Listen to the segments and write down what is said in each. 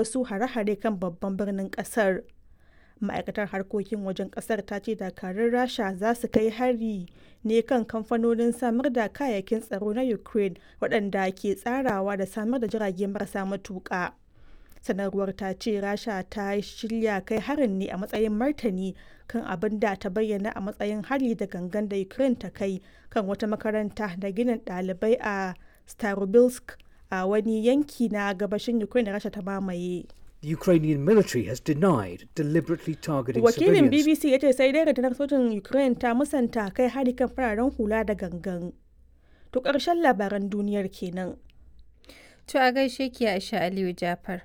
wasu hare-hare kan babban birnin kasar. Ma'aikatar harkokin wajen kasar ta ce dakarun Rasha za su kai hari ne kan kamfanonin samar da kayayyakin tsaro na Ukraine waɗanda ke tsarawa da samar da jirage marasa matuƙa. sanarwar ta ce rasha ta shirya kai harin ne a matsayin martani kan abin da ta bayyana a matsayin hari da gangan da ukraine ta kai kan wata makaranta da ginin ɗalibai a starobilsk a wani yanki na gabashin ukraine da rasha ta mamaye The Ukrainian military has denied deliberately targeting wakilin civilians. bbc ya ce sai dai rundunar sojin ukraine ta musanta kai hari kan fararen hula da gangan to ƙarshen labaran duniyar kenan To a gaishe ki Aisha Aliyu Jafar.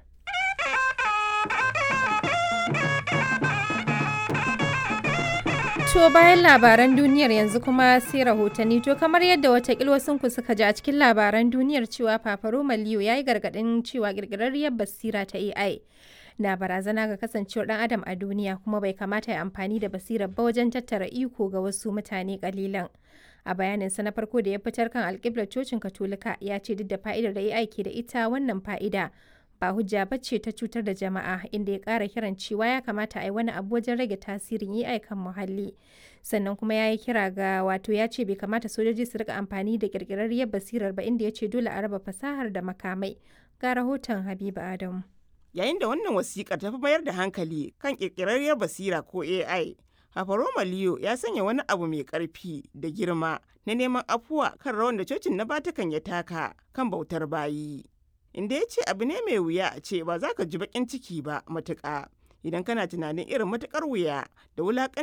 To bayan labaran duniyar yanzu kuma sai rahotanni to kamar yadda watakil wasunku suka ji a cikin labaran duniyar cewa Fafaro Maliyo ya yi gargaɗin cewa ƙirƙirarriyar basira ta AI na barazana ga kasancewar ɗan adam a duniya kuma bai kamata ya amfani da basirar ba wajen tattara iko ga wasu mutane ƙalilan. A bayaninsa na farko da ya fitar kan alƙiblar cocin Katolika ya ce duk da fa'idar da AI ke da ita wannan fa'ida ba hujja ba ce ta cutar da jama'a inda ya ƙara kiran cewa ya kamata a yi wani abu wajen rage tasirin AI kan muhalli. Sannan kuma ya yi kira ga wato ya ce bai kamata sojoji su rika amfani da ƙirƙirarriyar basirar ba inda ya ce dole a raba fasahar da makamai. Ga rahoton Habiba Adamu. Yayin da wannan wasiƙar ta fi mayar da hankali kan ƙirƙirarriyar basira ko AI, Hafaroma Leo ya sanya wani abu mai ƙarfi da girma na neman afuwa kan rawan da cocin na Vatican ya taka kan bautar bayi. Inda ya ce abu ne mai wuya a ce ba za ka ji baƙin ciki ba matuƙa idan kana tunanin irin matuƙar wuya da wulaƙan